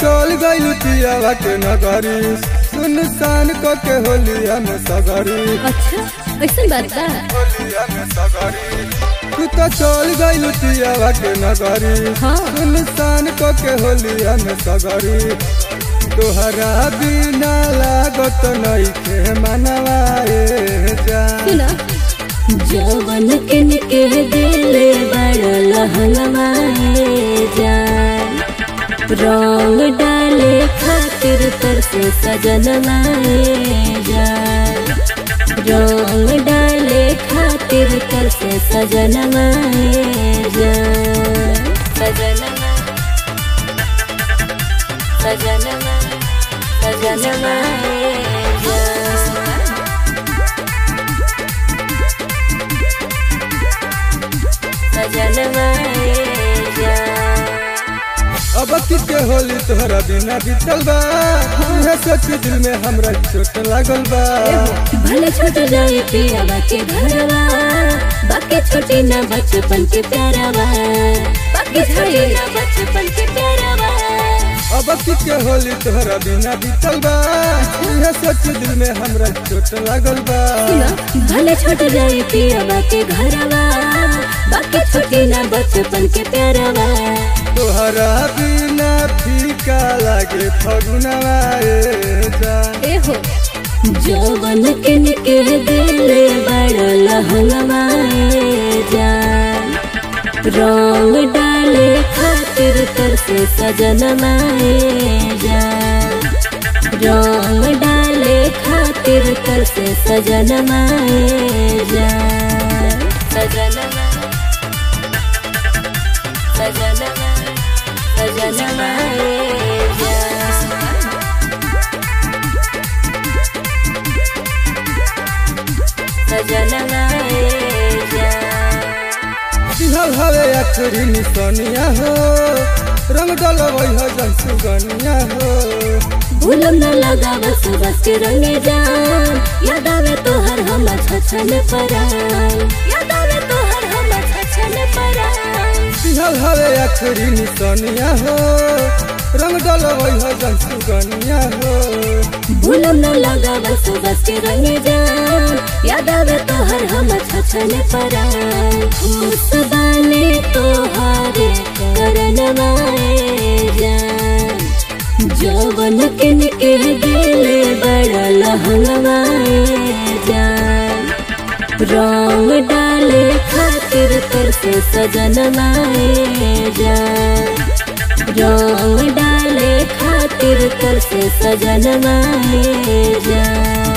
चल गइल पियावा के नगरी सुनसान क के होलिया में सगरी अच्छा ऐसा बात बा होलिया में सगरी तू तो चल गइल पियावा के नगरी हाँ। सुनसान क के होलिया में सगरी तोहरा बिना लागत नइखे मनवा ए जा सुना जवन के निके दिले बड़ लहंगवाए जान रंग डाले खातिर तरसे सजनवाए जान रंग डाले खातिर तरसे सजनवाए जान सजनवा सजनवा सजनवाए जान सजनवाए जान अब के होली तोहरा बिना बीतल बा यह सोच दिल में हमरा चोट लागल बा भले छूट जाए पियावा के घरवा बाकी छोटी ना बचपन के प्यारवा बाकी छोटी ना बचपन के प्यारवा अब के होली तोहरा बिना बीतल बा यह सोच दिल में हमरा चोट लागल बा सुना भले छूट जाए पियावा के घरवा बाकी छोटी ना बचपन के प्यारवा तोहरा बिना फीका लागे फगुनवा ए जान ए हो जौवन के निके दिले बड़ लहंगवाए जान रंग डाले खातिर तरसे सजनवाए जान रंग डाले खातिर तरसे सजनवाए जान सजनवा सजनवा सजनवाए जान सजनवाए जान दिहल हवे अखरी निसनिया हो रंग डलवै हो जन सुगनिया हो भूलम न लगा बस बस के रंगे जान याद आवे तो हर हम छछन परान याद आवे तो हर हम छछन परान दिहल हवे अखरी निसनिया हो रंग डलवै हो जन सुगनिया हो भूलम न लगा बस बस के रंगे जान याद आवे तो हर हम छछन परान खुश बाने तो हारे करनवाए जान जौवन के निके दिले बड़ लहंगवाए जान रंग डाले खातिर तरसे सजनवाए जान रंग डाले खातिर तरसे सजनवाए जान